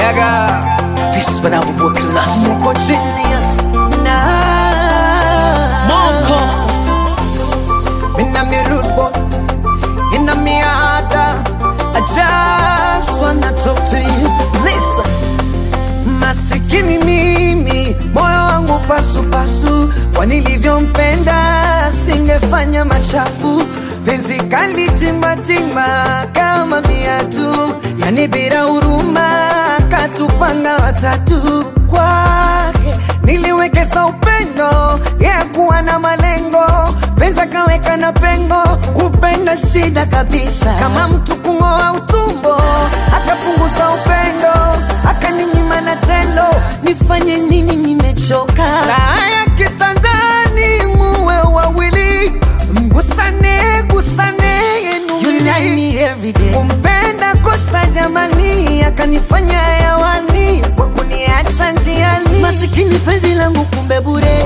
Yaga. This is when I will work less. Mko genius. Na Monko. Mina mi rude boy. Ina mi ada. I just wanna talk to you. Listen. Masikini mimi, moyo wangu pasupasu, kwa nilivyompenda singefanya machafu. Penzi kali timbatimba kama viatu, yani bila huruma, katupanga watatu kwake niliwekeza upendo yeah, kuwa na malengo pesa kaweka na pengo kupenda shida kabisa kama mtu kung'oa utumbo akapunguza upendo akaninyima na tendo nifanye nini nimechoka raha ya kitandani muwe wawili mgusane gusane you like me every day. kumpenda kosa jamani akanifanya hewani kwa kuniacha njiani Masikini penzi langu kumbe bure.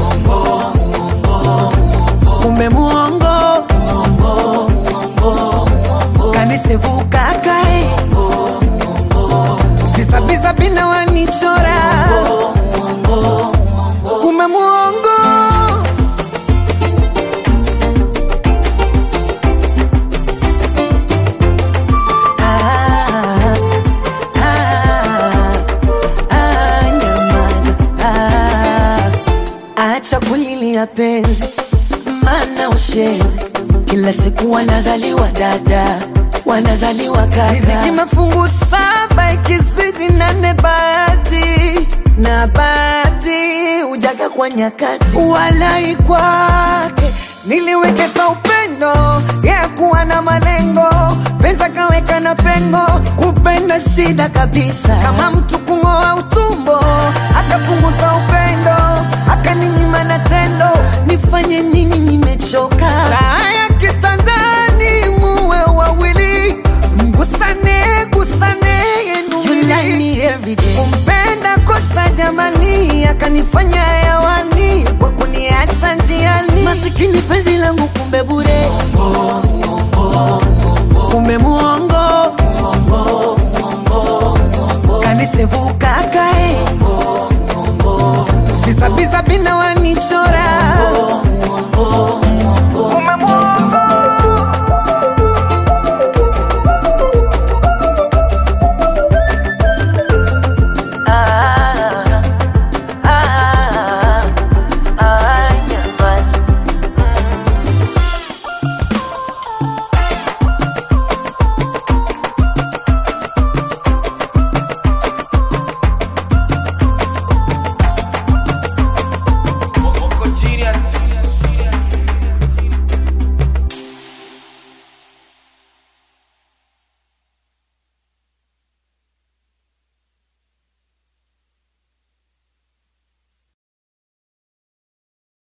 kumbe muongo kanisevuka kae visabisa bina wanichora kumbe muongo Ah, ah, ah, nyamaza. Ah, acha kulilia penzi, mana ushenzi. Kila siku wanazaliwa dada, wanazaliwa riziki kaka. mafungu saba ikizidi nane bahati na bahati ujaga kwa nyakati walai kwake niliwekeza upendo ya kuwa na malengo pesa kaweka na pengo kupenda shida kabisa kama mtu kung'oa utumbo akapunguza upendo akaninyima na tendo nifanye nini nimechoka raha ya kitandani muwe wawili mgusane gusane You like me every day. kumpenda kosa jamani akanifanya hewani kwa kuniacha njiani Masikini penzi langu kumbe bure. kumbe muongo kanisevuka kae visabisa bina wanichora